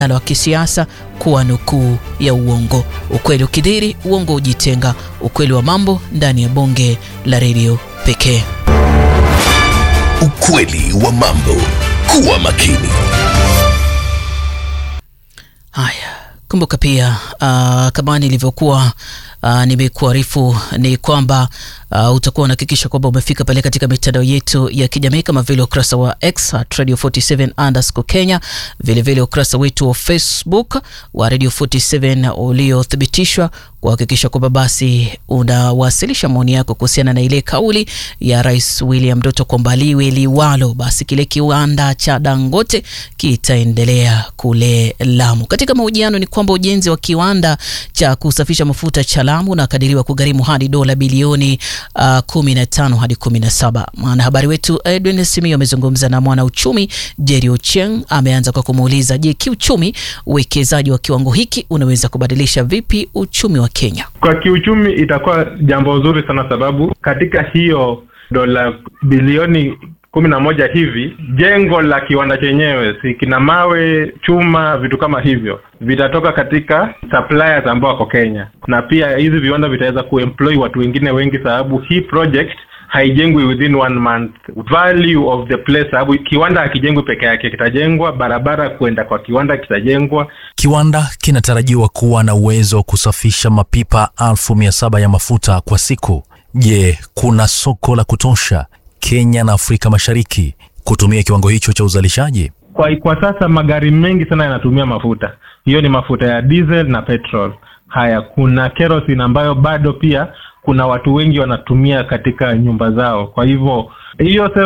wa kisiasa kuwa nukuu ya uongo. Ukweli ukidhiri, uongo hujitenga. Ukweli wa mambo ndani ya bonge la redio pekee. Ukweli wa mambo. Kuwa makini. Haya, kumbuka pia uh, kama nilivyokuwa uh, nimekuarifu ni kwamba uh, utakuwa unahakikisha kwamba umefika pale katika mitandao yetu ya kijamii kama vile ukurasa wa X at Radio 47 underscore Kenya, vilevile ukurasa wetu wa Facebook wa Radio 47 uliothibitishwa kuhakikisha kwamba basi unawasilisha maoni yako kuhusiana na ile kauli ya Rais William Ruto kwamba liwe liwalo, basi kile kiwanda cha Dangote kitaendelea kule Lamu. Katika mahojiano ni kwamba ujenzi wa kiwanda cha kusafisha mafuta cha Lamu unakadiriwa kugharimu hadi dola bilioni uh, 15 hadi 17. Mwanahabari wetu Edwin Simio amezungumza na mwanauchumi Jerry Ochieng. Ameanza kwa kumuuliza, je, kiuchumi uwekezaji wa kiwango hiki unaweza kubadilisha vipi uchumi wa Kenya? Kwa kiuchumi itakuwa jambo zuri sana, sababu katika hiyo dola bilioni kumi na moja hivi jengo la kiwanda chenyewe si kina mawe, chuma, vitu kama hivyo vitatoka katika suppliers ambao wako Kenya, na pia hizi viwanda vitaweza kuemploy watu wengine wengi, sababu hii project haijengwi within one month. Value of the place, sababu kiwanda hakijengwi peke yake, kitajengwa barabara kwenda kwa kiwanda kitajengwa. Kiwanda kinatarajiwa kuwa na uwezo wa kusafisha mapipa elfu mia saba ya mafuta kwa siku. Je, kuna soko la kutosha Kenya na Afrika Mashariki kutumia kiwango hicho cha uzalishaji? Kwa, kwa sasa magari mengi sana yanatumia mafuta, hiyo ni mafuta ya diesel na petrol. Haya, kuna kerosene ambayo bado pia kuna watu wengi wanatumia katika nyumba zao, kwa hivyo hiyo